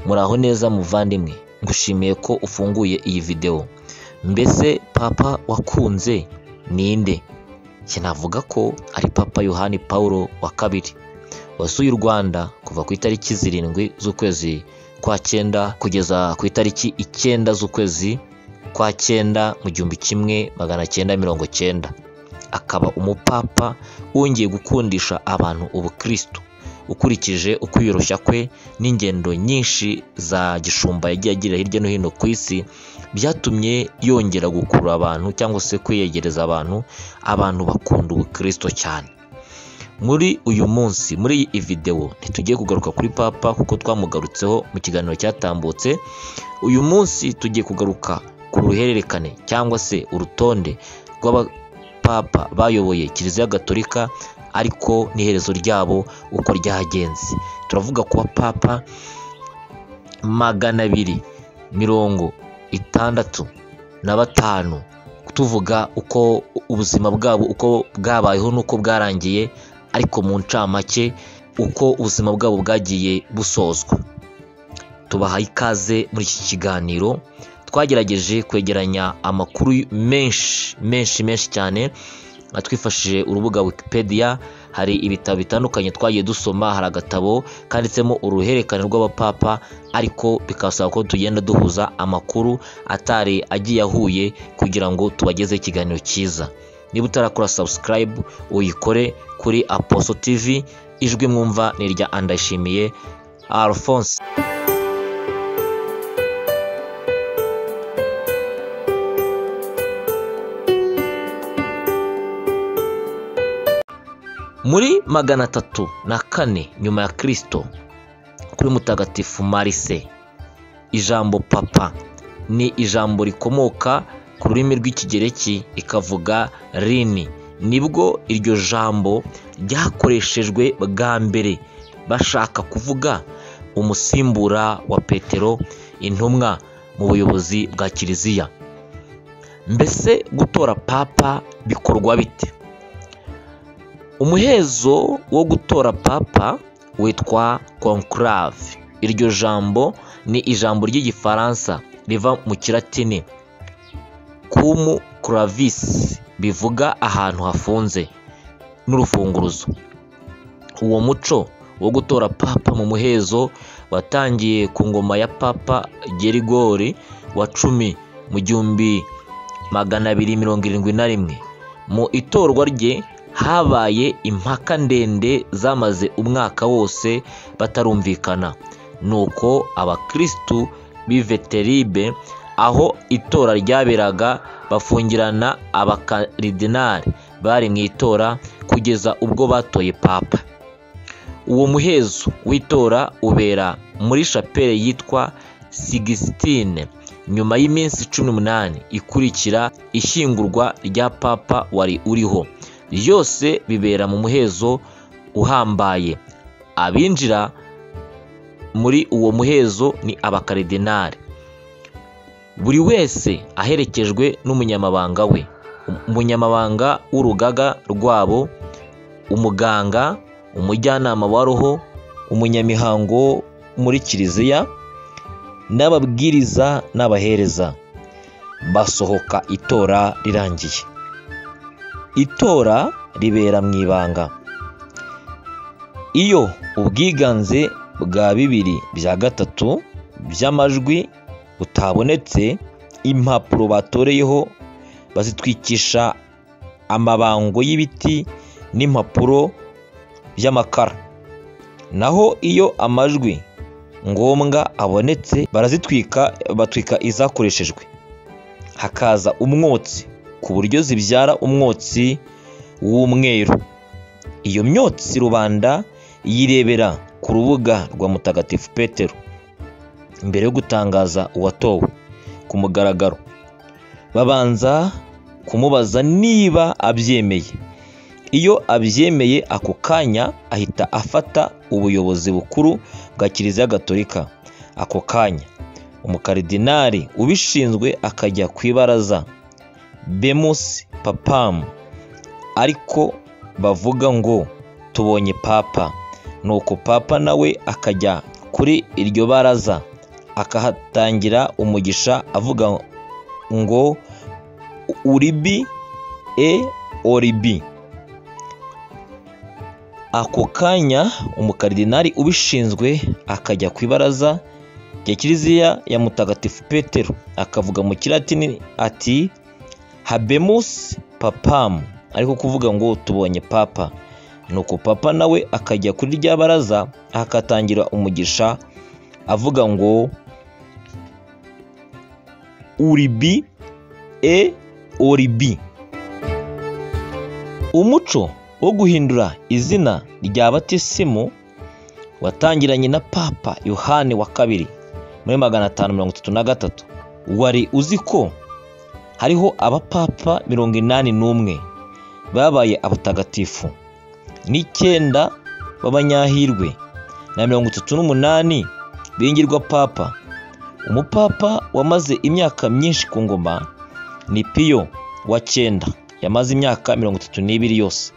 muraho neza muvandimwe ngushimiye ko ufunguye iyi videwo mbese papa wakunze ninde njye navuga ko ari papa yohani paul wa kabiri wasuye u rwanda kuva ku itariki zirindwi z'ukwezi kwa cyenda kugeza ku itariki icyenda z'ukwezi kwa cyenda mu gihumbi kimwe magana cyenda mirongo cyenda akaba umupapa wongeye gukundisha abantu ubukristo ukurikije ukwiyoroshya kwe n'ingendo nyinshi za gishumba yagiye agira hirya no hino ku isi byatumye yongera gukurura abantu cyangwa se kwiyegereza abantu abantu bakunda ubukristo cyane muri uyu munsi muri iyi videwo ntitugiye kugaruka kuri papa kuko twamugarutseho mu kiganiro cyatambutse uyu munsi tugiye kugaruka ku ruhererekane cyangwa se urutonde rw'abapapa bayoboye kiliziya gatolika ariko n'iherezo ryabo uko ryagenze turavuga ku bapapa magana abiri mirongo itandatu na batanu tuvuga uko ubuzima bwabo uko bwabayeho n'uko bwarangiye ariko mu ncamake uko ubuzima bwabo bwagiye busozwa tubahaye ikaze muri iki kiganiro twagerageje kwegeranya amakuru menshi menshi menshi cyane twifashishije urubuga wikipedia hari ibitabo bitandukanye twagiye dusoma hari agatabo kanditsemo uruhererekane rw'abapapa ariko bikasaba ko tugenda duhuza amakuru atari agiye ahuye kugira ngo tubagezeho ikiganiro cyiza niba utarakora subscribe uyikore kuri aposo tv ijwi mwumva ni irya andayishimiye alphonse muri magana atatu na kane nyuma ya kirisito kuri mutagatifu marise ijambo papa ni ijambo rikomoka ku rurimi rw'ikigereki ikavuga rini nibwo iryo jambo ryakoreshejwe bwa mbere bashaka kuvuga umusimbura wa petero intumwa mu buyobozi bwa kiliziya mbese gutora papa bikorwa bite umuhezo wo gutora papa witwa conclave iryo jambo ni ijambo ry'igifaransa riva mu kiratini kumu clavisi bivuga ahantu hafunze n'urufunguruzo uwo muco wo gutora papa mu muhezo watangiye ku ngoma ya papa gerigori wa cumi mu gihumbi magana abiri mirongo irindwi na rimwe mu itorwa rye habaye impaka ndende zamaze umwaka wose batarumvikana nuko abakirisitu b'iveteribe aho itora ryaberaga bafungirana abakaridinari bari mu itora kugeza ubwo batoye papa uwo muhezo w'itora ubera muri shapeli yitwa sigisitine nyuma y'iminsi cumi n'umunani ikurikira ishyingurwa rya papa wari uriho byose bibera mu muhezo uhambaye abinjira muri uwo muhezo ni abakaridinari buri wese aherekejwe n'umunyamabanga we umunyamabanga w'urugaga rwabo umuganga umujyanama wa roho umunyamihango muri kiliziya n'ababwiriza n'abahereza basohoka itora rirangiye itora ribera mu ibanga iyo ubwiganze bwa bibiri bya gatatu by'amajwi butabonetse impapuro batoreyeho bazitwikisha amabango y'ibiti n'impapuro by'amakara naho iyo amajwi ngombwa abonetse barazitwika batwika izakoreshejwe hakaza umwotsi ku buryo zibyara umwotsi w'umweru iyo myotsi rubanda yirebera ku rubuga rwa mutagatifu petero mbere yo gutangaza uwatowe ku mugaragaro babanza kumubaza niba abyemeye iyo abyemeye ako kanya ahita afata ubuyobozi bukuru bwa kiliziya gatolika ako kanya umukaridinari ubishinzwe akajya ku ibaraza bemusi papamu ariko bavuga ngo tubonye papa nuko papa nawe akajya kuri iryo baraza akahatangira umugisha avuga ngo uribi e oribi ako kanya umukaridinari ubishinzwe akajya ku ibaraza rya kiliziya ya mutagatifu petero akavuga mu kiratini ati habemus papamu ariko kuvuga ngo tubonye papa nuko papa nawe akajya kuri rya baraza akatangira umugisha avuga ngo uribi e oribi umuco wo guhindura izina rya batisimu watangiranye na papa yohani wa kabiri muri magana atanu mirongo itatu na gatatu wari uzi ko hariho abapapa mirongo inani n'umwe babaye abatagatifu n'icyenda b'abanyahirwe na mirongo itatu n'umunani bingirwa papa umupapa wamaze imyaka myinshi ku ngoma ni piyo wa cyenda yamaze imyaka mirongo itatu n'ibiri yose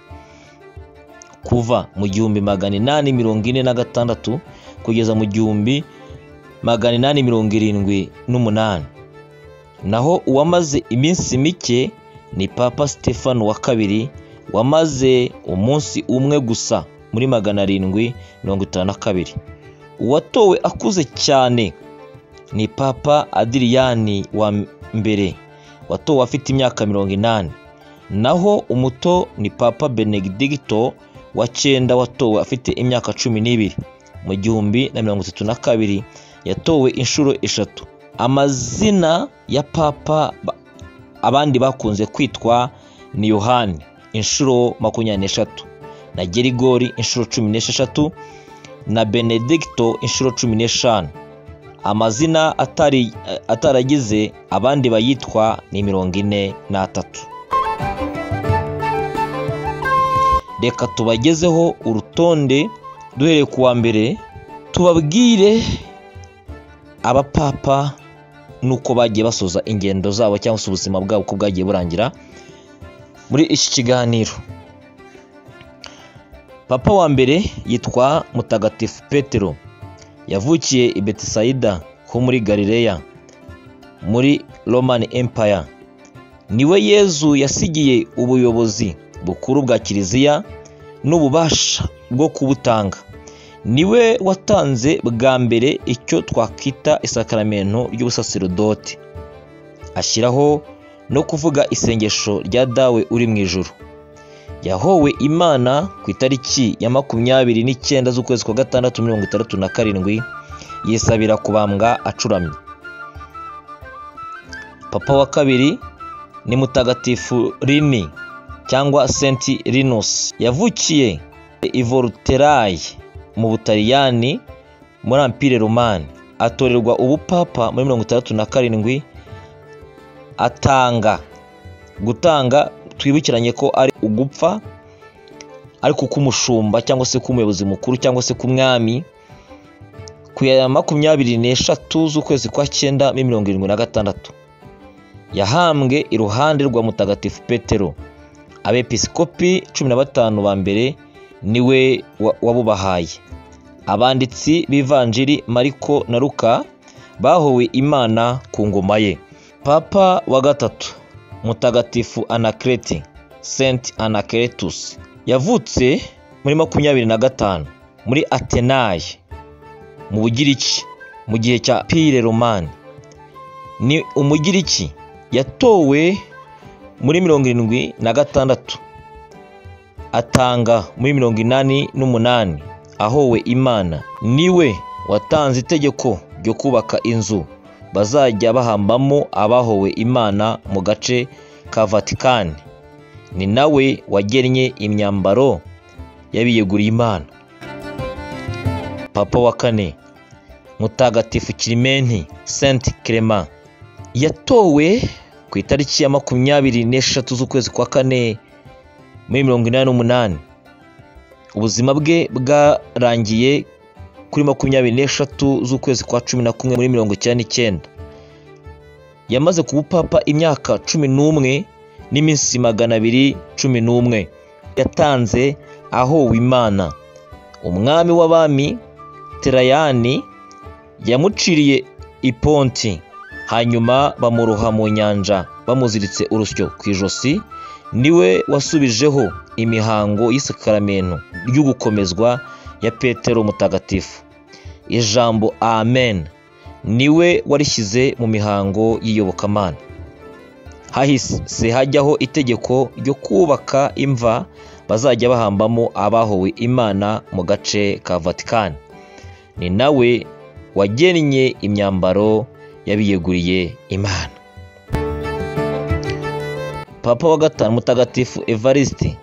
kuva mu gihumbi magana inani mirongo ine na gatandatu kugeza mu gihumbi magana inani mirongo irindwi n'umunani naho uwamaze iminsi mike ni papa stefano wa kabiri wamaze umunsi umwe gusa muri magana arindwi mirongo itanu na kabiri uwatowe akuze cyane ni papa adiriyani wa mbere watowe afite imyaka mirongo inani naho umuto ni papa benedigito wa cyenda watowe afite imyaka cumi n'ibiri mu gihumbi na mirongo itatu na kabiri yatowe inshuro eshatu amazina ya papa abandi bakunze kwitwa ni yohani inshuro makumyabiri n'eshatu na gerigori inshuro cumi n'esheshatu na benedicto inshuro cumi n'eshanu amazina atari ataragize abandi bayitwa ni mirongo ine n'atatu reka tubagezeho urutonde duhereye ku wa mbere tubabwire abapapa n'uko bagiye basoza ingendo zabo cyangwa se ubuzima bwabo uko bwagiye burangira muri iki kiganiro papa wa mbere yitwa mutagatifu petero yavukiye i betisayida ho muri galileya muri roman empire niwe yezu yasigiye ubuyobozi bukuru bwa kiliziya n'ububasha bwo kubutanga niwe watanze bwa mbere icyo twakwita isakaramento ry'ubusaserdoti ashyiraho no kuvuga isengesho rya dawe uri mu ijoro yahowe imana ku itariki ya makumyabiri n'icyenda z'ukwezi kwa gatandatu mirongo itandatu na karindwi yisabira kubambwa acuramye papa wa kabiri ni mutagatifu rini cyangwa senti rinusi yavukiye i voluterayi mu butaliyani muri ampire romani atorerwa ubupapa muri mirongo itandatu na karindwi atanga gutanga twibukiranye ko ari ugupfa ariko k'umushumba cyangwa se k'umuyobozi mukuru cyangwa se k'umwami ku ya makumyabiri n'eshatu z'ukwezi kwa cyenda muri mirongo irindwi na gatandatu yahambwe iruhande rwa mutagatifu petero abepiskopi cumi na batanu ba mbere niwe wabubahaye abanditsi b'ivanjiri mariko na ruka bahowe imana ku ngoma ye papa wa gatatu mutagatifu anakireti senti anakiretusi yavutse muri makumyabiri na gatanu muri atenayi mu bugiriki mu gihe cya pire romani ni umugiriki yatowe muri mirongo irindwi na gatandatu atanga muri mirongo inani n'umunani ahowe imana niwe watanze itegeko ryo kubaka inzu bazajya bahambamo abahowe imana mu gace ka vatikani ni nawe wagennye imyambaro y'abiyeguriye imana papa wa kane mutagatifu kirimenti senti kerema yatowe ku itariki ya makumyabiri n'eshatu z'ukwezi kwa kane muri mirongo inani n'umunani ubuzima bwe bwarangiye kuri makumyabiri n'eshatu z'ukwezi kwa cumi na kumwe muri mirongo icyenda n'icyenda yamaze kuba upapa imyaka cumi n'umwe n'iminsi magana abiri cumi n'umwe yatanze ahowe imana umwami w'abami terayani yamuciriye iponti hanyuma bamuroha mu nyanja bamuziritse urusyo ku ijosi niwe wasubijeho imihango y'isakaramento ryo gukomezwa ya petero mutagatifu ijambo amen niwe warishyize mu mihango y'iyobokamana hahise hajyaho itegeko ryo kubaka imva bazajya bahambamo abahowe imana mu gace ka vatikani ni nawe wagennye imyambaro y'abiyeguriye imana papa wa gatanu mutagatifu evariste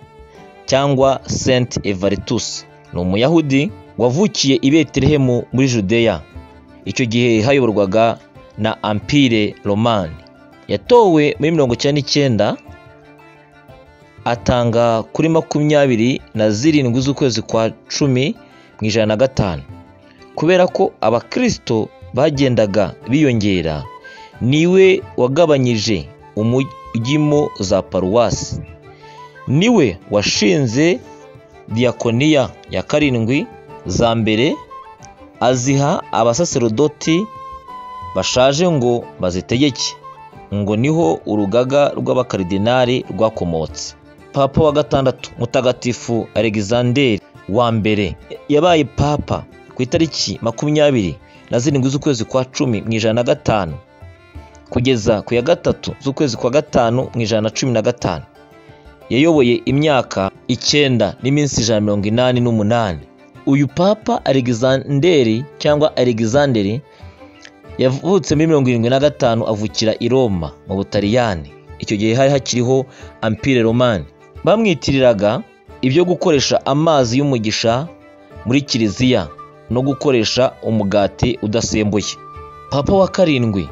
cyangwa saint evaritus ni umuyahudi wavukiye i betelehemu muri judeya icyo gihe hayoborwaga na ampire romani yatowe muri mirongo icyenda n'icyenda atanga kuri makumyabiri na zirindwi z'ukwezi kwa cumi mu ijana na gatanu kubera ko abakirisito bagendaga biyongera niwe wagabanyije umujyimo za paruwasi niwe washinze diyakoniya ya karindwi za mbere aziha abasaserodoti bashaje ngo bazitegeke ngo niho urugaga rw'abakaridinari rwakomotse papa wa gatandatu mutagatifu alexander wa mbere yabaye papa ku itariki makumyabiri na zirindwi z'ukwezi kwa cumi mu ijana na gatanu kugeza ku ya gatatu z'ukwezi kwa gatanu mu ijana na cumi na gatanu yayoboye imyaka icyenda n'iminsi ijana na mirongo inani n'umunani uyu papa alexanderi cyangwa alexanderi yavutse muri mirongo irindwi na gatanu avukira i roma mu butaliyani icyo gihe hari hakiriho ampire romani bamwitiriraga ibyo gukoresha amazi y'umugisha muri kiliziya no gukoresha umugati udasembuye papa wa karindwi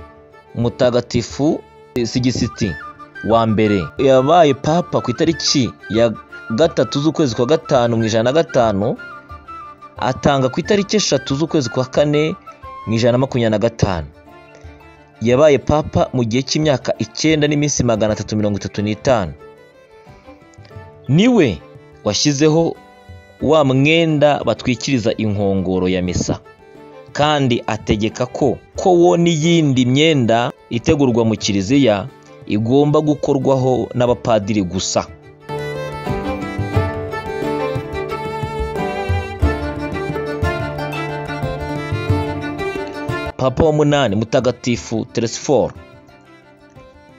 umutagatifu sigisiti wa mbere yabaye papa ku itariki ya gatatu z'ukwezi kwa gatanu mu ijana na gatanu atanga ku itariki eshatu z'ukwezi kwa kane mu ijana na makumyabiri na gatanu yabaye papa mu gihe cy'imyaka icyenda n'iminsi magana atatu mirongo itatu n'itanu niwe washyizeho wa mwenda batwikiriza inkongoro ya misa kandi ategeka ko ko wo n'iyindi myenda itegurwa mu kiliziya igomba gukorwaho n'abapadiri gusa papa wa munani mutagatifu teresiforo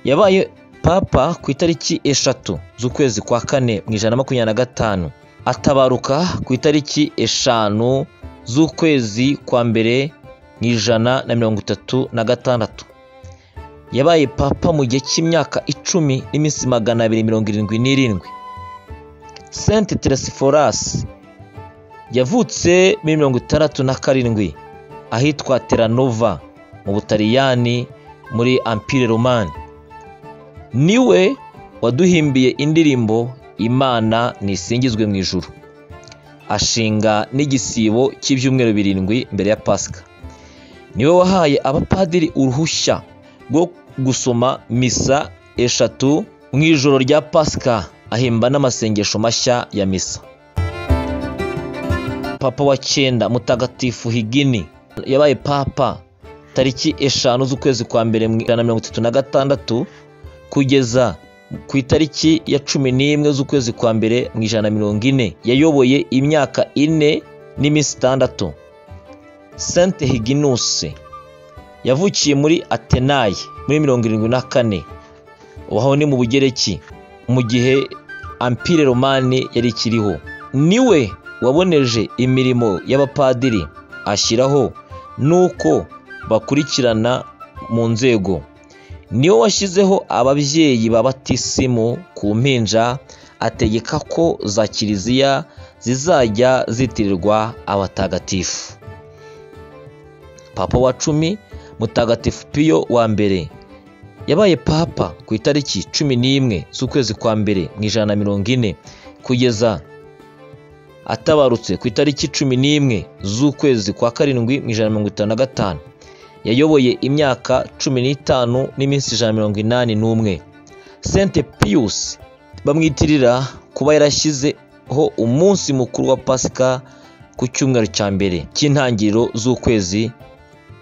yabaye papa ku itariki eshatu z'ukwezi kwa kane mu ijana na makumyabiri na gatanu atabaruka ku itariki eshanu z'ukwezi kwa mbere mu ijana na mirongo itatu na gatandatu yabaye papa mu gihe cy'imyaka icumi n'iminsi magana abiri mirongo irindwi n'irindwi senti teresiforasi yavutse muri mirongo itandatu na karindwi ahitwa teranova mu butaliyani muri ampire romani niwe waduhimbiye indirimbo imana nisingizwe mu ijuru ashinga n'igisibo cy'ibyumweru birindwi mbere ya pasika niwe wahaye abapadiri uruhushya rwo gusoma misa eshatu mu ijoro rya pasika ahimba n'amasengesho mashya ya misa papa wa cyenda mutagatifu higini yabaye papa tariki eshanu z'ukwezi kwa mbere mu ijana na mirongo itatu na gatandatu kugeza ku itariki ya cumi n'imwe z'ukwezi kwa mbere mu ijana na mirongo ine yayoboye imyaka ine n'iminsi itandatu sante higinusi yavukiye muri atenayi muri mirongo irindwi na kane waho ni mu bugereki mu gihe ampire romani yari ikiriho niwe waboneje imirimo y'abapadiri ashyiraho nuko bakurikirana mu nzego niwe washyizeho ababyeyi babatisimu ku mpinja ategeka ko za kiliziya zizajya zitirirwa abatagatifu papa wa cumi mutagatifu piyo wa mbere yabaye papa ku itariki cumi n'imwe z'ukwezi kwa mbere mu ijana na mirongo ine kugeza atabarutse ku itariki cumi n'imwe z'ukwezi kwa karindwi mu ijana na mirongo itanu na gatanu yayoboye imyaka cumi n'itanu n'iminsi ijana na mirongo inani n'umwe sente piyusi bamwitirira kuba yarashyizeho umunsi mukuru wa pasika ku cyumweru cya mbere cy'intangiriro z'ukwezi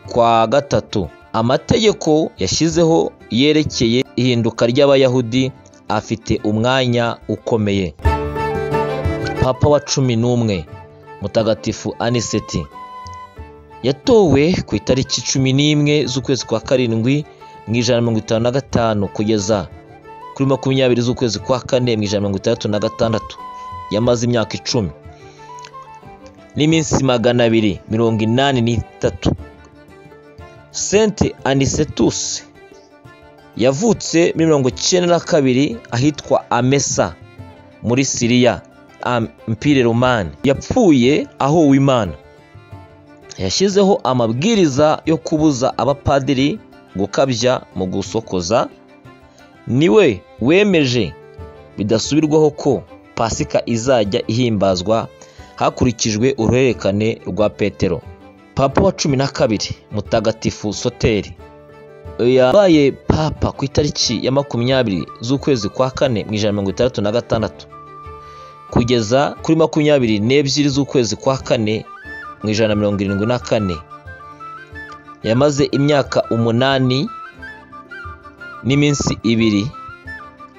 kwa gatatu amategeko yashyizeho yerekeye ihinduka ry'abayahudi afite umwanya ukomeye papa wa cumi n'umwe mutagatifu aniseti yatowe ku itariki cumi n'imwe z'ukwezi kwa karindwi mu ijana na mirongo itanu na gatanu kugeza kuri makumyabiri z'ukwezi kwa kane mu ijana na mirongo itandatu na gatandatu yamaze imyaka icumi n'iminsi magana abiri mirongo inani n'itatu sente anisetusi yavutse muri mirongo icyenda na kabiri ahitwa amesa muri siriya ampire romani yapfuye ahowe imana yashyizeho amabwiriza yo kubuza abapadiri gukabya mu gusokoza niwe wemeje bidasubirwaho ko pasika izajya ihimbazwa hakurikijwe uruhererekane rwa petero papa wa cumi na kabiri mutagatifu soteri yabaye papa ku itariki ya makumyabiri z'ukwezi kwa kane mu ijana na mirongo itandatu na gatandatu kugeza kuri makumyabiri n'ebyiri z'ukwezi kwa kane mu ijana na mirongo irindwi na kane yamaze imyaka umunani n'iminsi ibiri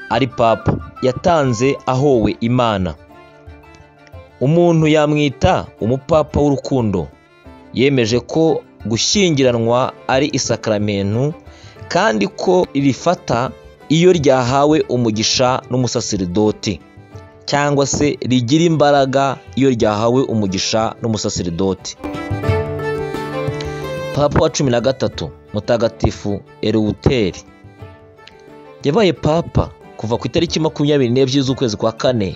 ari papa yatanze ahowe imana umuntu yamwita umupapa w'urukundo yemeje ko gushyingiranwa ari isakaramentu kandi ko rifata iyo ryahawe umugisha n'umusaseridoti cyangwa se rigira imbaraga iyo ryahawe umugisha n'umusaseridoti papa wa cumi na gatatu mutagatifu erewuteri yabaye papa kuva ku itariki makumyabiri n'ebyiri z'ukwezi kwa kane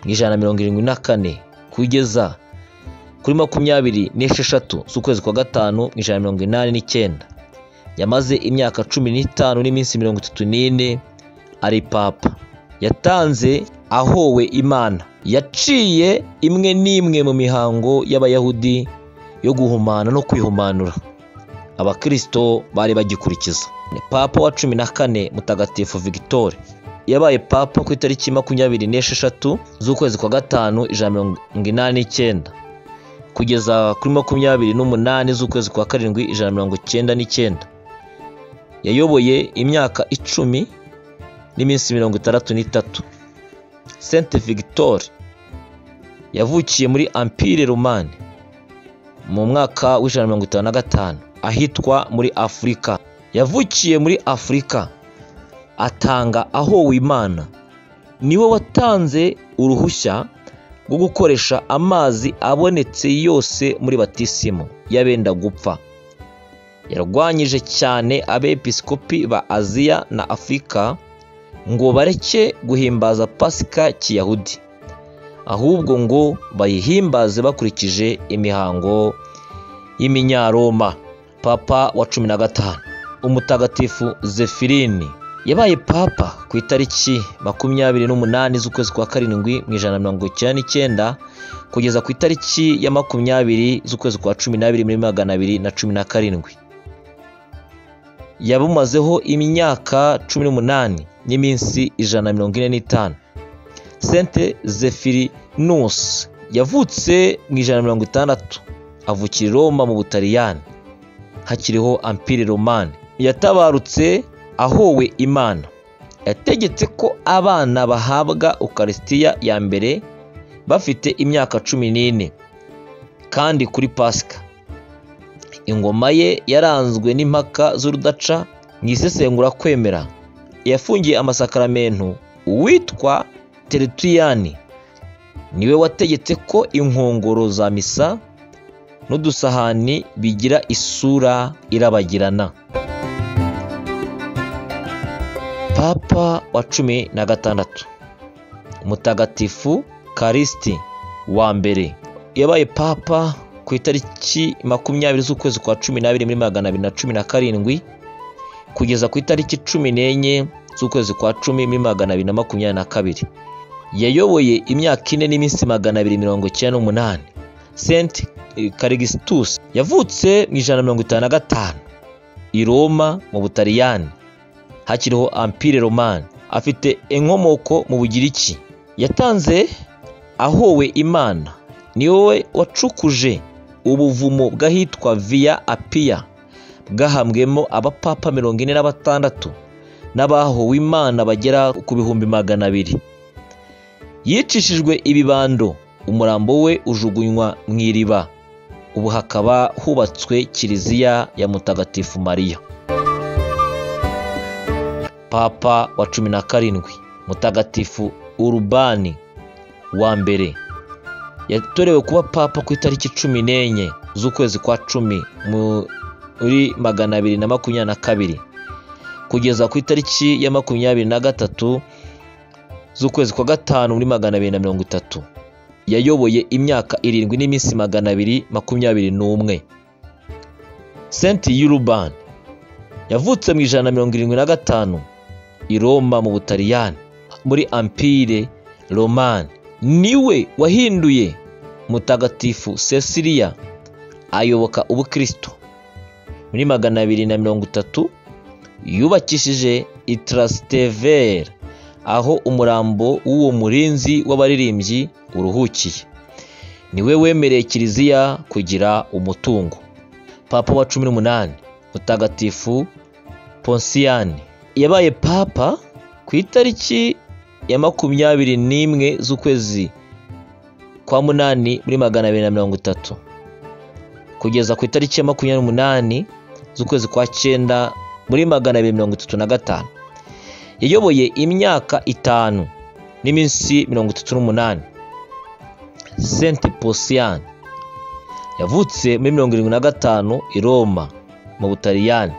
mu ijana na mirongo irindwi na kane kugeza kuri makumyabiri n'esheshatu z'ukwezi kwa gatanu mu ijana na mirongo inani n'icyenda yamaze imyaka cumi n'itanu n'iminsi mirongo itatu n'ine ari papa yatanze ahowe imana yaciye imwe n'imwe mu mihango y'abayahudi yo guhumana no kwihumanura abakirisito bari bagikurikiza ni papa wa cumi na kane mutagatifu victoire yabaye papa ku itariki makumyabiri n'esheshatu z'ukwezi kwa gatanu ijana na mirongo inani n'icyenda kugeza kuri makumyabiri n'umunani z'ukwezi kwa karindwi ijana na mirongo icyenda n'icyenda yayoboye imyaka icumi n'iminsi mirongo itandatu n'itatu sente victoire yavukiye muri ampire romani mu mwaka w'ijana na mirongo itanu na gatanu ahitwa muri afurika yavukiye muri afurika atanga ahowe imana niwe watanze uruhushya rwo gukoresha amazi abonetse yose muri batisimu y'abenda gupfa yarwanyije cyane abepiskopi ba aziya na afurika ngo bareke guhimbaza pasika kiyahudi ahubwo ngo bayihimbaze bakurikije imihango y'iminyaroma papa wa cumi na gatanu umutagatifu zefirini yabaye papa ku itariki makumyabiri n'umunani z'ukwezi kwa karindwi mu ijana na mirongo icyenda n'icyenda kugeza ku itariki ya makumyabiri z'ukwezi kwa cumi n'abiri muri magana abiri na cumi na karindwi yabumazeho imyaka cumi n'umunani n'iminsi ijana na mirongo ine n'itanu sente zefirinusi yavutse mu ijana na mirongo itandatu avukira i roma mu butaliyani hakiriho ampire romani yatabarutse ahowe imana yategetse ko abana bahabwa ukarisitiya ya mbere bafite imyaka cumi n'ine kandi kuri pasika ingoma ye yaranzwe n'impaka z'urudaca mu isesengura kwemera yafungiye amasakaramentu uwitwa tereturiyani niwe wategetse ko inkongoro za misa n'udusahani bigira isura irabagirana papa wa cumi na gatandatu mutagatifu karisiti wa mbere yabaye papa ku itariki makumyabiri z'ukwezi kwa cumi n'abiri muri magana abiri na cumi na karindwi kugeza ku itariki cumi n'enye z'ukwezi kwa cumi muri magana abiri na makumyabiri na kabiri yayoboye imyaka ine n'iminsi magana abiri mirongo icyenda n'umunani senti karigisitusi yavutse mu ijana na mirongo itanu na gatanu i roma mu butaliyani hakiriho ampire romani afite inkomoko mu bugiriki yatanze ahowe imana ni wowe wacukuje ubuvumo bw'ahitwa viya apiya gahambwemo abapapa mirongo ine na batandatu n'abahowe imana bagera ku bihumbi magana abiri yicishijwe ibibando umurambo we ujugunywa mu iriba ubu hakaba hubatswe kiliziya ya mutagatifu mariya papa wa cumi na karindwi mutagatifu urubani wa mbere yatorewe kuba papa ku itariki cumi n'enye z'ukwezi kwa cumi muri magana abiri na makumyabiri na kabiri kugeza ku itariki ya makumyabiri na gatatu z'ukwezi kwa gatanu muri magana abiri na mirongo itatu yayoboye imyaka irindwi n'iminsi magana abiri makumyabiri n'umwe senti y'urubani yavutse mu ijana na mirongo irindwi na gatanu i roma mu butaliyani muri ampire romani niwe wahinduye mutagatifu cecilia ayoboka ubukristo muri magana abiri na mirongo itatu yubakishije itarasiteveri aho umurambo w'uwo murinzi w'abaririmbyi uruhukiye niwe wemereye kiliziya kugira umutungo papa wa cumi n'umunani mutagatifu ponsiyani yabaye papa ku itariki ya makumyabiri n'imwe z'ukwezi kwa munani muri magana abiri na mirongo itatu kugeza ku itariki ya makumyabiri n'umunani z'ukwezi kwa cyenda muri magana abiri mirongo itatu na gatanu yayoboye imyaka itanu n'iminsi mirongo itatu n'umunani senti posiyani yavutse muri mirongo irindwi na gatanu i roma mu butaliyani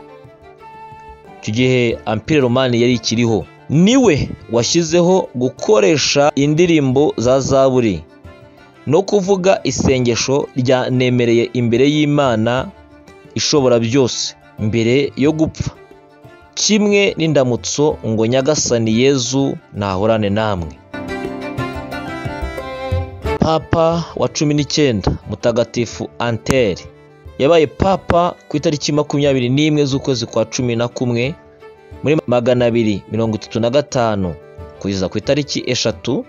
icyo gihe ampire romani yari ikiriho niwe washyizeho gukoresha indirimbo za zaburi no kuvuga isengesho rya nemereye imbere y'imana ishobora byose mbere yo gupfa kimwe n'indamutso ngo nyagasani yezu nahorane namwe papa wa cumi n'icyenda mutagatifu anteri yabaye papa ku itariki makumyabiri n'imwe z'ukwezi kwa cumi na kumwe muri magana abiri mirongo itatu na gatanu kugeza ku itariki eshatu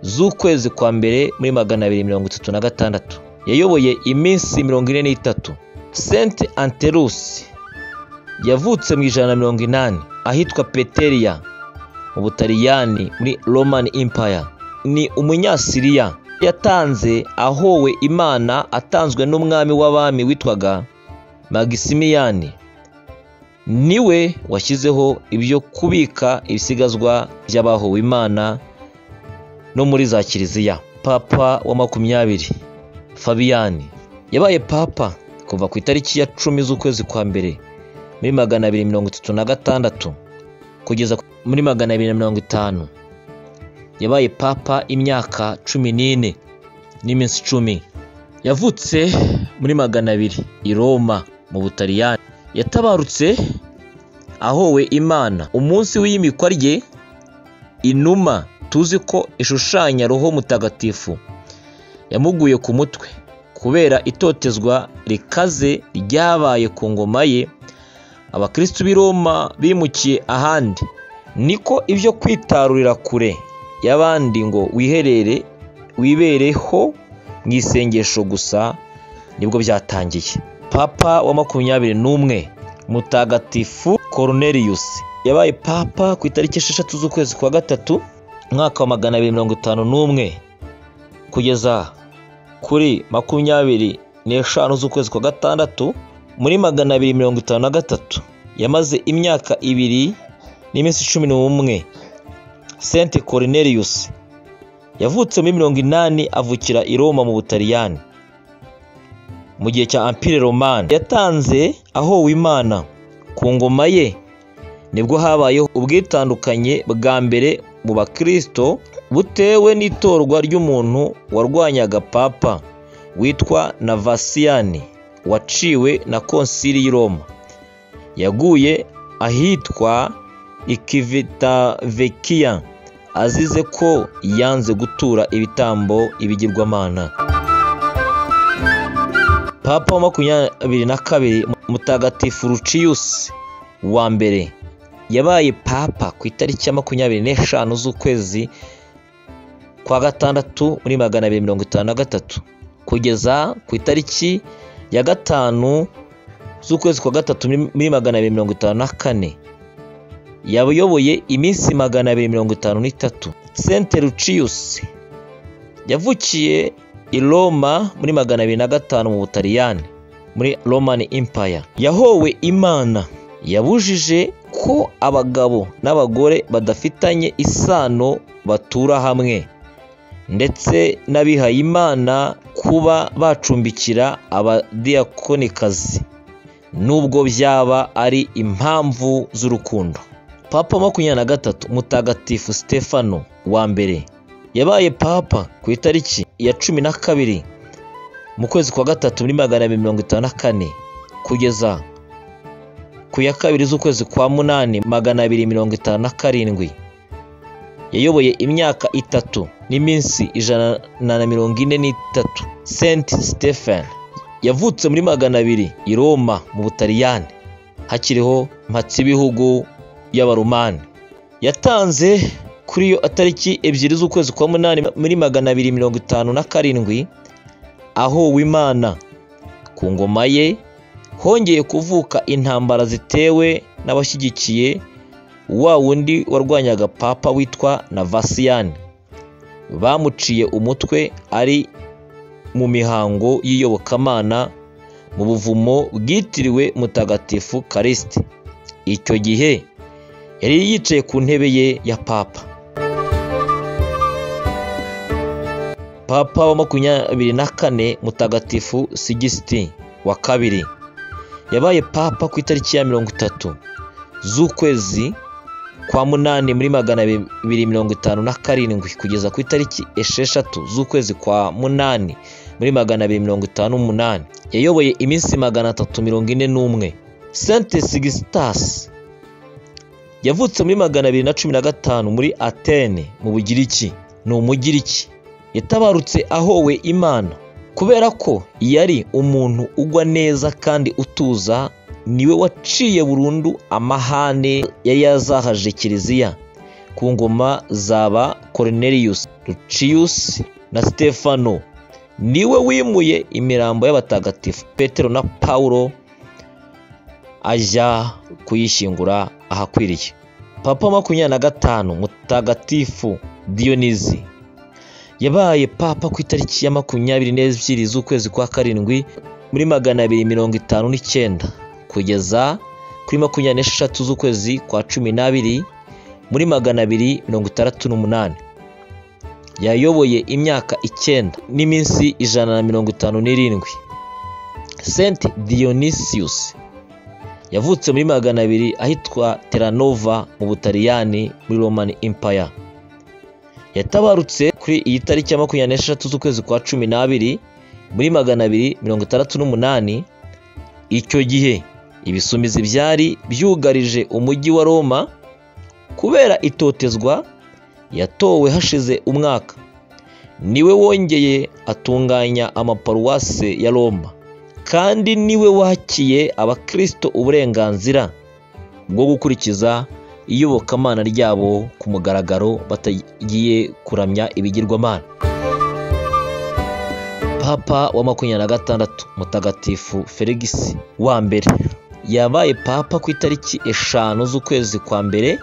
z'ukwezi kwa mbere muri magana abiri mirongo itatu na gatandatu yayoboye iminsi mirongo ine n'itatu senti anterusi yavutse mu ijana na mirongo inani ahitwa peteriya mu butaliyani muri romani impaya ni umunyasiriya yatanze ahowe imana atanzwe n'umwami w'abami witwaga magisimiyani niwe washyizeho ibyo kubika ibisigazwa by'abahowe imana no muri za kiliziya papa wa makumyabiri fabiyani yabaye papa kuva ku itariki ya cumi z'ukwezi kwa mbere muri magana abiri mirongo itatu na gatandatu kugeza muri magana abiri na mirongo itanu yabaye papa imyaka cumi n'ine n'iminsi icumi yavutse muri magana abiri i roma mu butaliyani yatabarutse ahowe imana umunsi w'iyimikwa rye inuma tuzi ko ishushanya roho mutagatifu yamuguye ku mutwe kubera itotezwa rikaze ryabaye ku ngoma ye abakristu b'i roma bimukiye ahandi niko ibyo kwitarurira kure y'abandi ngo wiherere wibereho mu isengesho gusa nibwo byatangiye papa wa makumyabiri n'umwe mutagatifu koroneliyusi yabaye papa ku itariki esheshatu z'ukwezi kwa gatatu umwaka wa magana abiri mirongo itanu n'umwe kugeza kuri makumyabiri n'eshanu z'ukwezi kwa gatandatu muri magana abiri mirongo itanu na gatatu yamaze imyaka ibiri n'iminsi cumi n'umwe senti korineliyusi yavutse muri mirongo inani avukira i roma mu butaliyani mu gihe cya ampire romani yatanze ahowe imana ku ngoma ye nibwo habayeho ubwitandukanye bwa mbere mu bakirisito butewe n'itorwa ry'umuntu warwanyaga papa witwa navasiyani waciwe na konsili y'i roma yaguye ahitwa ikivitavekiya azize ko yanze gutura ibitambo ibigirwamana papa wa makumyabiri na kabiri mutagatifu ruciyusi wa mbere yabaye papa ku itariki ya makumyabiri n'eshanu z'ukwezi kwa gatandatu muri magana abiri mirongo itanu na gatatu kugeza ku itariki ya gatanu z'ukwezi kwa gatatu muri- muri magana abiri mirongo itanu na kane yayoboye iminsi magana abiri mirongo itanu n'itatu sente luciyusi yavukiye i roma muri magana abiri na gatanu mu butaliyani muri romani impaya yahowe imana yabujije ko abagabo n'abagore badafitanye isano batura hamwe ndetse n'abihayimana kuba bacumbikira abadiyakonikazi nubwo byaba ari impamvu z'urukundo papa wa makumyabiri na gatatu mutagatifu stefano wa mbere yabaye papa ku itariki ya cumi na kabiri mu kwezi kwa gatatu muri magana abiri mirongo itanu na kane kugeza ku ya kabiri z'ukwezi kwa munani magana abiri mirongo itanu na karindwi yayoboye imyaka itatu n'iminsi ijana na mirongo ine n'itatu senti stephen yavutse muri magana abiri i roma mu butaliyani hakiriho mpatsibihugu y'abarumani yatanze kuri iyo tariki ebyiri z'ukwezi kwa munani muri magana abiri mirongo itanu na karindwi aho wimana ku ngoma ye hongeye kuvuka intambara zitewe n'abashyigikiye wa wundi warwanyaga papa witwa Navasiyani bamuciye umutwe ari mu mihango y'iyobokamana mu buvumo bwitiriwe mutagatifu karisite icyo gihe yari yicaye ku ntebe ye ya papa papa wa makumyabiri na kane mutagatifu sigisiti wa kabiri yabaye papa ku itariki ya mirongo itatu z'ukwezi kwa munani muri magana abiri mirongo itanu na karindwi kugeza ku itariki esheshatu z'ukwezi kwa munani muri magana abiri mirongo itanu n'umunani yayoboye iminsi magana atatu mirongo ine n'umwe sente sigisitasi yavutse muri magana abiri na cumi na gatanu muri atene mu bugiriki ni umugiriki yatabarutse ahowe imana kubera ko yari umuntu ugwa neza kandi utuza niwe waciye burundu amahane yari yazahaje kiliziya ku ngoma zaba Cornelius Lucius na Stefano niwe wimuye imirambo y'abatagatifu Petero na Paulo ajya kuyishyingura ahakwiriye papa wa makumyabiri na gatanu mutagatifu Dionizi yabaye papa ku itariki ya makumyabiri n'ebyiri z'ukwezi kwa karindwi muri magana abiri mirongo itanu n'icyenda kugeza kuri makumyabiri n'esheshatu z'ukwezi kwa cumi n'abiri muri magana abiri mirongo itandatu n'umunani yayoboye imyaka icyenda n'iminsi ijana na mirongo itanu n'irindwi senti dionisius yavutse muri magana abiri ahitwa teranova mu butaliyani muri romani impaya yatabarutse kuri iyi tariki ya makumyabiri n'esheshatu z'ukwezi kwa cumi n'abiri muri magana abiri mirongo itandatu n'umunani icyo gihe ibisumizi byari byugarije umujyi wa roma kubera itotezwa yatowe hashize umwaka niwe wongeye atunganya amaparuwase ya roma kandi niwe wakiye abakristo uburenganzira bwo gukurikiza iyobokamana ryabo ku mugaragaro batagiye kuramya ibigirwamana papa wa makumyabiri na gatandatu mutagatifu feligisi wa mbere yabaye papa ku itariki eshanu z'ukwezi kwa mbere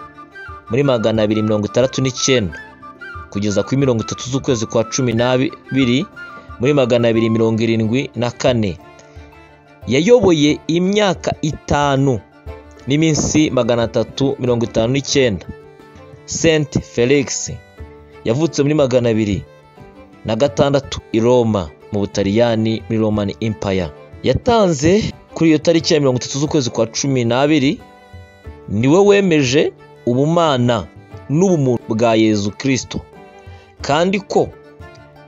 muri magana abiri mirongo itandatu n'icyenda kugeza kuri mirongo itatu z'ukwezi kwa cumi n'abiri muri magana abiri mirongo irindwi na kane yayoboye imyaka itanu n'iminsi magana atatu mirongo itanu n'icyenda senti felix yavutse muri magana abiri na gatandatu i roma mu butaliyani muri romani impaya yatanze kuri iyo tariki ya mirongo itatu z'ukwezi kwa cumi n'abiri niwe wemeje ubumana n'ubumuntu bwa yezu kirisito kandi ko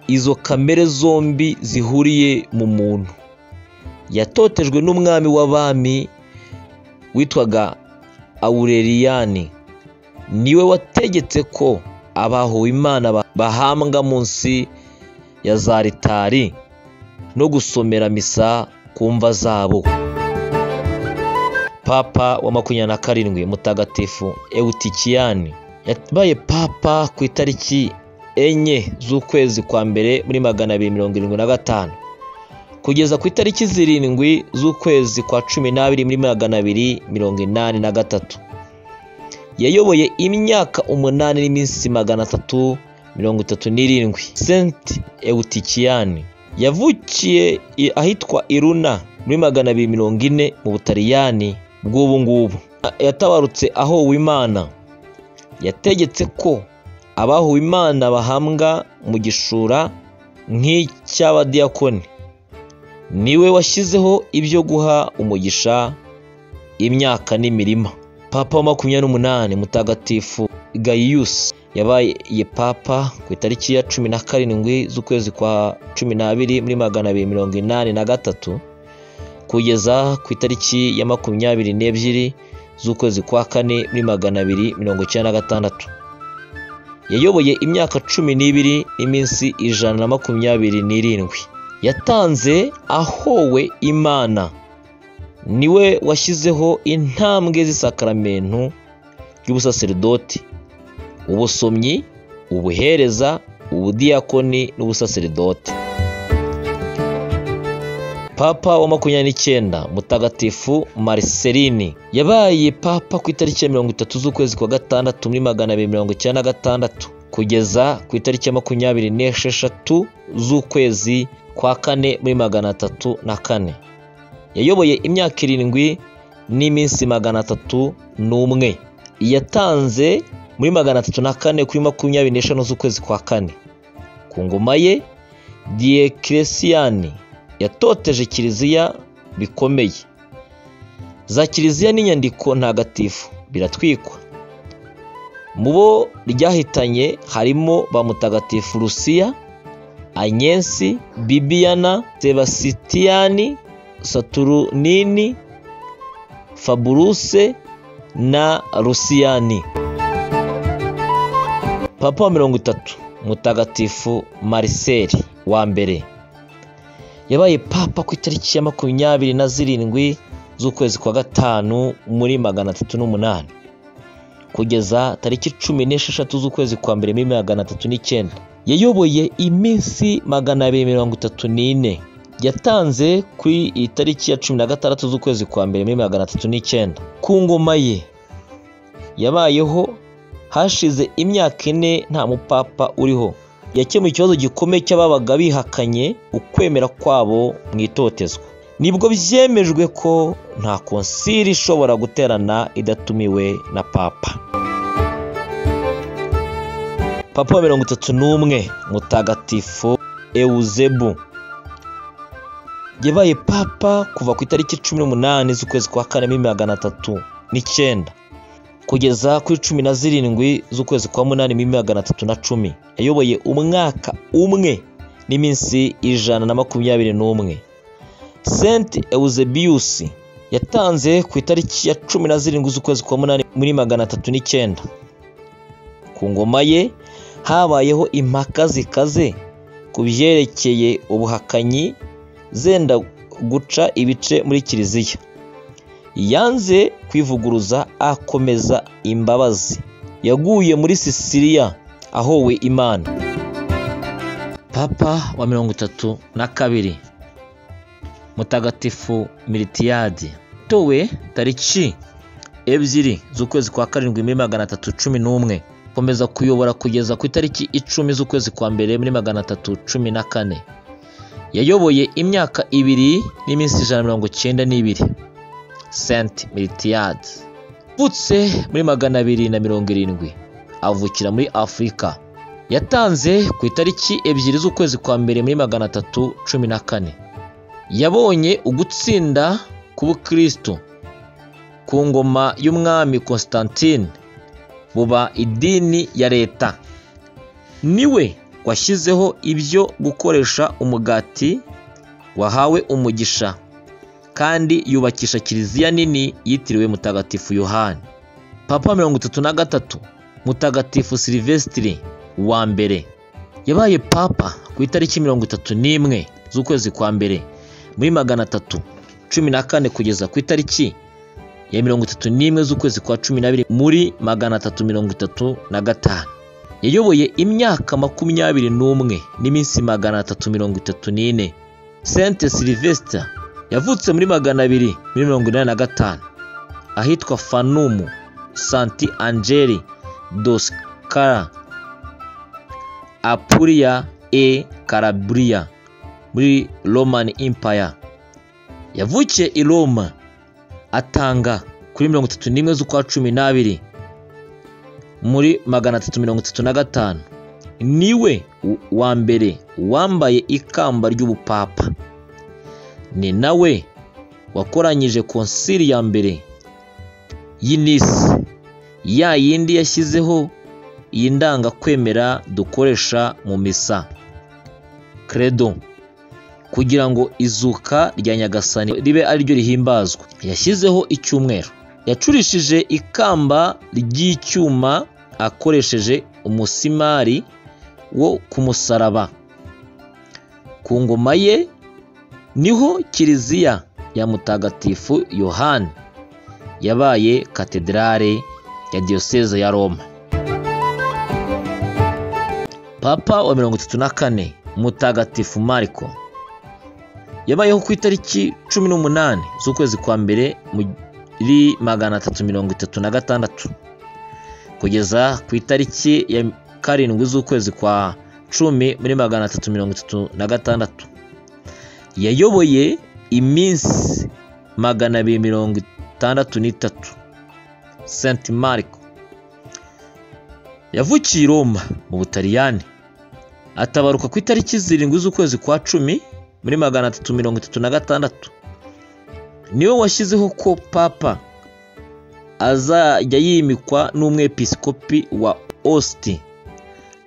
izo kamere zombi zihuriye mu muntu yatotejwe n'umwami w'abami witwaga awureliyani niwe wategetse ko abahowe imana ba- bahambwa munsi ya za ritari no gusomera misa ku mva zabo papa wa makumyabiri na karindwi mutagatifu eutikiyani yabaye papa ku itariki enye z'ukwezi kwa mbere muri magana abiri mirongo irindwi na gatanu kugeza ku itariki zirindwi z'ukwezi kwa cumi n'abiri muri magana abiri mirongo inani na gatatu yayoboye imyaka umunani n'iminsi magana atatu mirongo itatu n'irindwi Saint Eutychiani yavukiye i- ahitwa Iruna muri magana abiri mirongo ine mu Butaliyani bw'ubu ngubu yatabarutse aho Uwimana yategetse ko abahuwe Imana bahambwa mu gishura nk'icy'abadiyakoni niwe washyizeho ibyo guha umugisha imyaka n'imirima papa wa makumyabiri n'umunani mutagatifu gayiyusi yabaye papa ku itariki ya cumi na karindwi z'ukwezi kwa cumi n'abiri muri magana abiri mirongo inani na gatatu kugeza ku itariki ya makumyabiri n'ebyiri z'ukwezi kwa kane muri magana abiri mirongo icyenda na gatandatu yayoboye imyaka cumi n'ibiri n'iminsi ijana na makumyabiri n'irindwi yatanze ahowe imana niwe washyizeho intambwe z'isakaramentu ry'ubusaserdoti ubusomyi ubuhereza ubudiyakoni n'ubusaserdoti papa wa makumyabiri n'icyenda mutagatifu mariseline yabaye papa ku itariki ya mirongo itatu z'ukwezi kwa gatandatu muri magana abiri mirongo icyenda na gatandatu kugeza ku itariki ya makumyabiri n'esheshatu z'ukwezi kwa kane muri magana atatu na kane yayoboye imyaka irindwi n'iminsi magana atatu n'umwe yatanze muri magana atatu na kane kuri makumyabiri n'eshanu z'ukwezi kwa kane ku ngoma ye diyekiresiyani yatoteje kiliziya bikomeye za kiliziya n'inyandiko ntagatifu biratwikwa mu bo ryahitanye harimo ba mutagatifu rusiya anyensi bibiyana sebasitiyani saturnini faburuse na rusiyani papa wa mirongo itatu mutagatifu mariseli wa mbere yabaye papa ku itariki ya makumyabiri na zirindwi z'ukwezi kwa gatanu muri magana atatu n'umunani kugeza tariki cumi n'esheshatu z'ukwezi kwa mbere muri magana atatu n'icyenda yayoboye iminsi magana abiri mirongo itatu n'ine yatanze kuri iyi tariki ya cumi na gatandatu z'ukwezi kwa mbere muri magana atatu n'icyenda ku ngoma ye yabayeho hashize imyaka ine nta mupapa uriho yakemuye ikibazo gikomeye cy'ababaga bihakanye ukwemera kwabo mu itotezwa nibwo byemejwe ko nta konsili ishobora guterana idatumiwe na papa papa wa mirongo itatu n'umwe mutagatifu euzebu yabaye papa kuva ku itariki cumi n'umunani z'ukwezi kwa kane muri magana atatu n'icyenda kugeza kuri cumi na zirindwi z'ukwezi kwa munani muri magana atatu na cumi yayoboye umwaka umwe n'iminsi ijana na makumyabiri n'umwe saint eusebius yatanze ku itariki ya cumi na zirindwi z'ukwezi kwa munani muri magana atatu n'icyenda ku ngoma ye habayeho impaka zikaze ku byerekeye ubuhakanyi zenda guca ibice muri kiliziya yanze kwivuguruza akomeza imbabazi yaguye muri sisiriya ahowe imana papa wa mirongo itatu na kabiri mutagatifu miritiyadi towe tariki ebyiri z'ukwezi kwa karindwi muri magana atatu cumi n'umwe komeza kuyobora kugeza ku itariki icumi z'ukwezi kwa mbere muri magana atatu cumi na kane yayoboye imyaka ibiri n'iminsi ijana na mirongo icyenda n'ibiri saint militiyadi avutse muri magana abiri na mirongo irindwi avukira muri afurika yatanze ku itariki ebyiri z'ukwezi kwa mbere muri magana atatu cumi na kane yabonye ugutsinda k'ubukristo ku ngoma y'umwami constantine buba idini ya leta niwe washyizeho ibyo gukoresha umugati wahawe umugisha kandi yubakisha kiliziya nini yitiriwe mutagatifu yohani papa mirongo itatu na gatatu mutagatifu silivesitiri wa mbere yabaye papa ku itariki mirongo itatu n'imwe z'ukwezi kwa mbere muri magana atatu cumi na kane kugeza ku itariki ya mirongo itatu n'imwe z'ukwezi kwa cumi n'abiri muri magana atatu mirongo itatu na gatanu yayoboye imyaka makumyabiri n'umwe n'iminsi magana atatu mirongo itatu n'ine sente silivesita yavutse muri magana abiri muri mirongo inani na gatanu ahitwa fanumu santi angeli doskara apulia e karaburiya muri romani impaya yavukiye i roma atanga kuri mirongo itatu n'imwe z'ukwa cumi n'abiri muri magana atatu mirongo itatu na gatanu niwe wa mbere wambaye ikamba ry'ubupapa ni nawe wakoranyije konsili ya mbere y'inisi ya yindi yashyizeho iyi ndangakwemera dukoresha mu misa credo kugira ngo izuka rya nyagasani ribe ariryo rihimbazwa yashyizeho icyumweru yacurishije ikamba ry'icyuma akoresheje umusimari wo ku musaraba ku ngoma ye niho kiliziya ya mutagatifu yohani yabaye katedrale ya diyoseze ya roma papa wa mirongo itatu na kane mutagatifu mariko yabayeho ku itariki cumi n'umunani z'ukwezi kwa mbere muri magana atatu mirongo itatu na gatandatu kugeza ku itariki ya karindwi z'ukwezi kwa cumi muri magana atatu mirongo itatu na gatandatu yayoboye iminsi magana abiri mirongo itandatu n'itatu Saint Marco yavukiye i Roma mu Butaliyani atabaruka ku itariki zirindwi z'ukwezi kwa cumi muri magana atatu mirongo itatu na gatandatu niwe washyizeho ko papa azajya yimikwa n'umwepiskopi wa ositi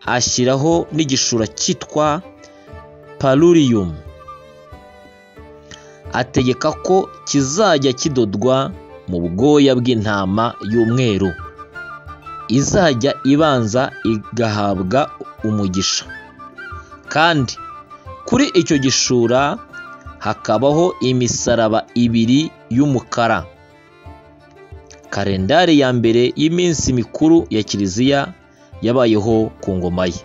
ashyiraho n'igishura cyitwa paruriyumu ategeka ko kizajya kidodwa mu bwoya bw'intama y'umweru izajya ibanza igahabwa umugisha kandi kuri icyo gishura hakabaho imisaraba ibiri y'umukara kalendari ya mbere y'iminsi mikuru ya kiliziya yabayeho ku ngoma ye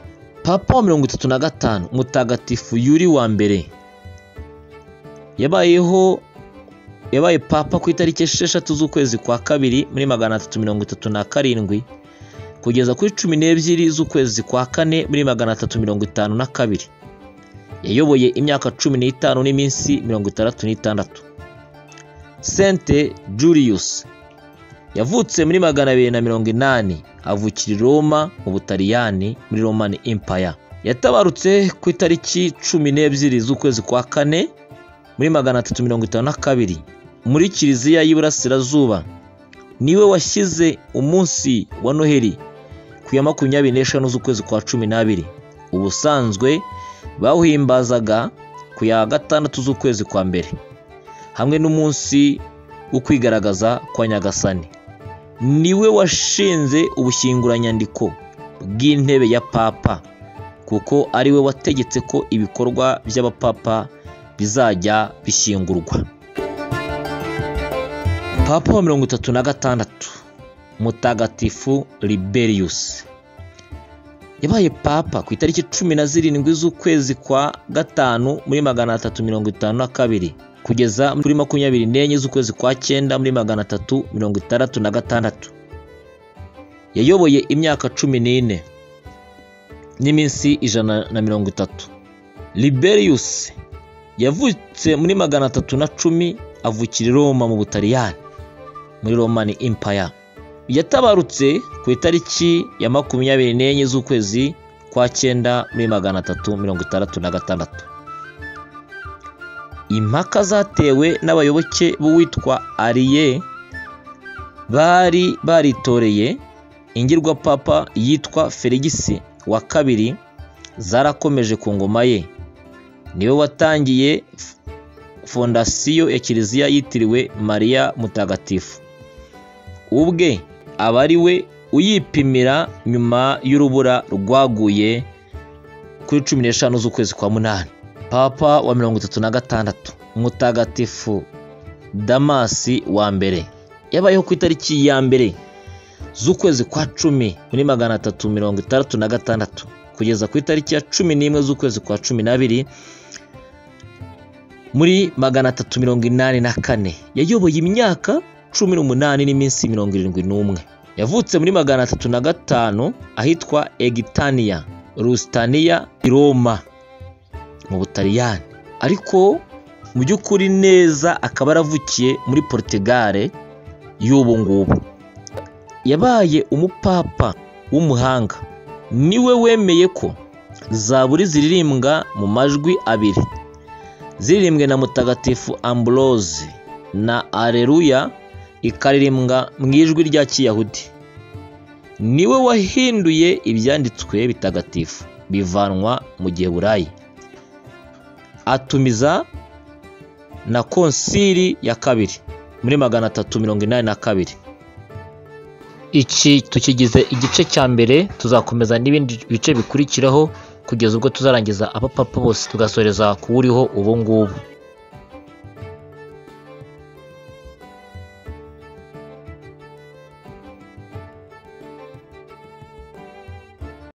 papa wa mirongo itatu na gatanu mutagatifu yuri wa mbere yabayeho yabaye papa ku itariki esheshatu z'ukwezi kwa kabiri muri magana atatu mirongo itatu na karindwi kugeza kuri cumi n'ebyiri z'ukwezi kwa kane muri magana atatu mirongo itanu na kabiri yayoboye imyaka cumi n'itanu n'iminsi mirongo itandatu n'itandatu sente julius yavutse muri magana abiri na mirongo inani avukira i roma mu butaliyani muri romani impaya yatabarutse ku itariki cumi n'ebyiri z'ukwezi kwa kane muri magana atatu mirongo itanu na kabiri muri kiliziya y'iburasirazuba niwe washyize umunsi wa noheli ku ya makumyabiri n'eshanu z'ukwezi kwa cumi n'abiri ubusanzwe bawuhimbazaga ku ya gatandatu z'ukwezi kwa mbere hamwe n'umunsi wo kwigaragaza kwa nyagasani niwe washinze ubushyinguranyandiko bw'intebe ya papa kuko ariwe wategetse ko ibikorwa by'abapapa bizajya bishyingurwa papa wa mirongo itatu na gatandatu mutagatifu liberiyusi yabaye papa ku itariki cumi na zirindwi z'ukwezi kwa gatanu muri magana atatu mirongo itanu na kabiri kugeza muri makumyabiri n'enye z'ukwezi kwa cyenda muri magana atatu mirongo itandatu na gatandatu yayoboye imyaka cumi n'ine n'iminsi ijana na mirongo itatu liberiyus yavutse muri magana atatu na cumi avukira i roma mu butaliyani muri romani impaya yatabarutse ku itariki ya makumyabiri n'enye z'ukwezi kwa cyenda muri magana atatu mirongo itandatu na gatandatu impaka zatewe n'abayoboke b'uwitwa ariye bari baritoreye ingirwapapa yitwa feligisi wa kabiri zarakomeje ku ngoma ye niwe watangiye fondasiyo ya kiliziya yitiriwe mariya mutagatifu ubwe aba ari we uyipimira nyuma y'urubura rwaguye kuri cumi n'eshanu z'ukwezi kwa munani papa wa mirongo itatu na gatandatu mutagatifu damasi wa mbere yabayeho ku itariki ya mbere z'ukwezi kwa cumi muri magana atatu mirongo itandatu na gatandatu kugeza ku itariki ya cumi n'imwe z'ukwezi kwa cumi n'abiri muri magana atatu mirongo inani na kane yayoboye imyaka cumi n'umunani n'iminsi mirongo irindwi n'umwe yavutse muri magana atatu na gatanu ahitwa egitaniya rusitaniya i roma mu butaliyani ariko mu by'ukuri neza akaba yaravukiye muri portugal y'ubu ngubu yabaye umupapa w'umuhanga niwe wemeye ko zaburi ziririmbwa mu majwi abiri ziririmbwe na mutagatifu ambrose na areruya ikaririmbwa mu ijwi rya kiyahudi niwe wahinduye ibyanditswe bitagatifu bivanwa mu giheburayi atumiza na konsili ya kabiri muri magana atatu mirongo inani na kabiri iki tukigize igice cya mbere tuzakomeza n'ibindi bice bikurikiraho kugeza ubwo tuzarangiza abapapa bose tugasoreza kuwuriho ubu ngubu